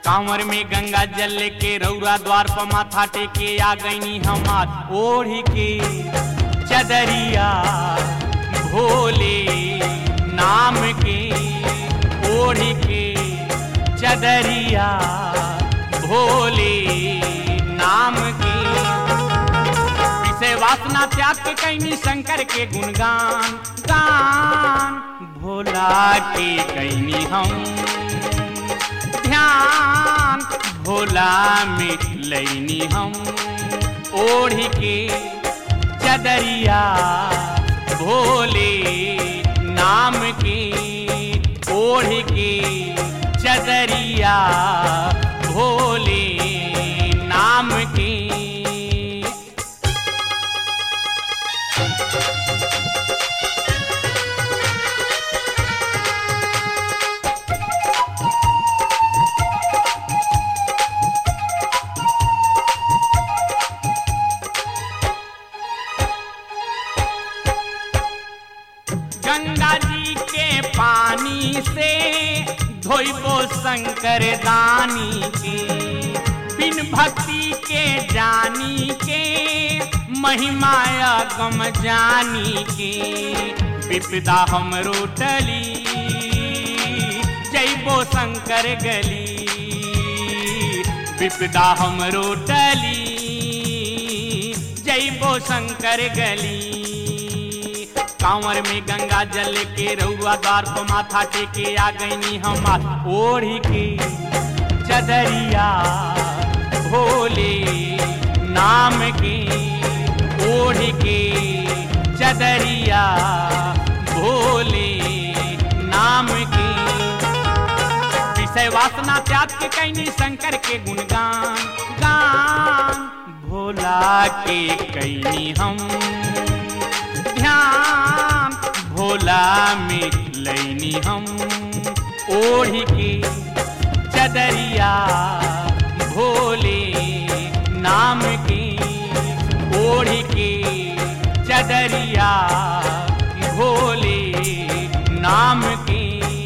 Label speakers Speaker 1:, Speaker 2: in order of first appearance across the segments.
Speaker 1: कांवर में गंगा जल के रौरा द्वार पर माथा टेके आ गईनी हमार ओढ़ी के चदरिया भोले नाम के ओढ़ी के चदरिया भोले नाम के विषय वासना त्याग के कैनी शंकर के गुणगान गान भोला के कैनी हम ध्यान भोला में लैनी हम ओढ़ी के चदरिया भोले नाम के ओढ़ के चदरिया भोले नाम के गंगा जी के पानी से धोइबो शंकर दानी के बिन भक्ति के जानी के महिमा गम जानी के विपदा हम रोटली जैबो शंकर गली विपदा हम रोटली जैबो शंकर गली कांवर में गंगा जल के रउआ द्वार को माथा टेके आ गईनी हमार ओढ़ी के चदरिया भोले नाम के ओढ़ के चदरिया भोले नाम के विषय वासना त्याग के कैनी शंकर के गुणगान गान भोला के कैनी हम ध्यान भोला में लैनी हम ओढ़ी के चदरिया भोले नाम के ओढ़ी के चदरिया भोले नाम के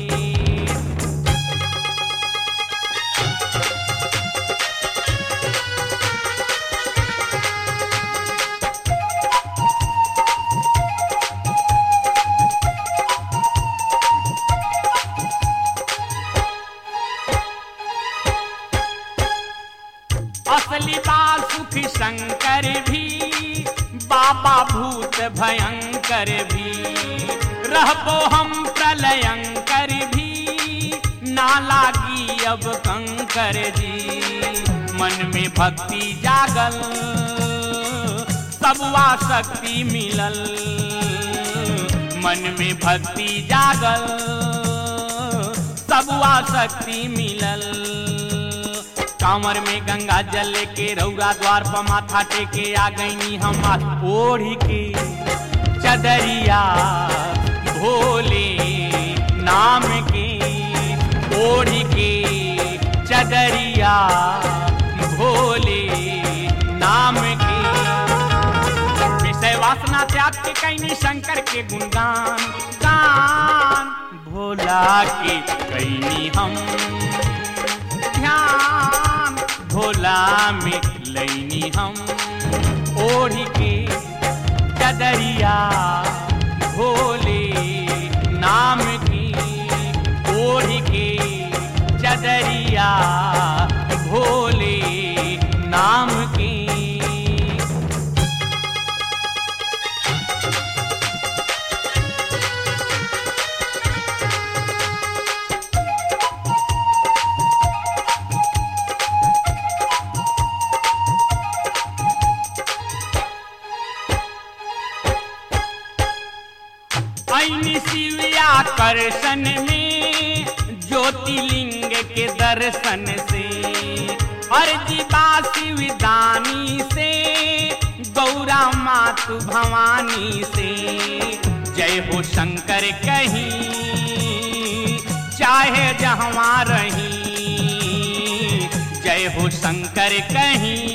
Speaker 1: असली बात सुख शंकर भी बाबा भूत भयंकर भी रहबो हम प्रलयंकर भी ना लागी अब कंकर जी मन में भक्ति जागल सबवा शक्ति मिलल मन में भक्ति जागल सबवा शक्ति मिलल कांवर में गंगा जल के रौरा द्वार पर माथा टेके आ गईनी हमार ओढ़ी के चदरिया भोले नाम के ओढ़ी के चदरिया भोले नाम के विषय वासना त्याग के कैनी शंकर के गुणगान गान भोला के कैनी हम ध्यान भोला में लैनी हम ओढ़ी के चदरिया भोले नाम की ओढ़ी के चदरिया भोले नाम की ऐनी शिवया करसन में ज्योतिलिंग के दर्शन से अर्जी बा शिवदानी से गौरा मातु भवानी से जय हो शंकर कहीं चाहे जहवा रही जय हो शंकर कहीं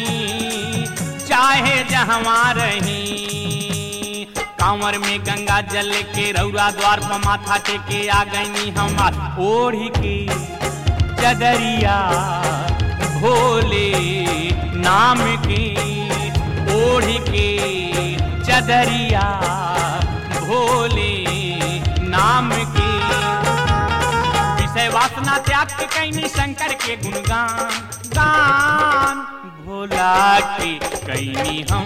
Speaker 1: चाहे जहवा रही कांवर में गंगा जल के रौरा द्वार पर माथा टेके आ गईनी हमार ओढ़ी के चदरिया भोले नाम की ओढ़ के चदरिया भोले नाम की विषय वासना त्याग के कैनी शंकर के गुणगान गान भोला के कैनी हम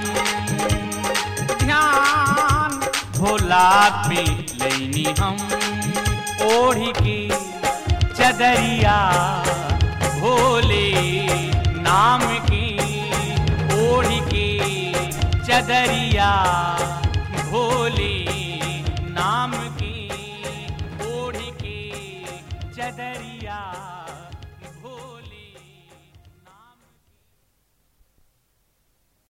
Speaker 1: ध्यान भोला पे लैनी हम ओढ़ के चदरिया भोले नाम की ओढ़ के चदरिया भोले नाम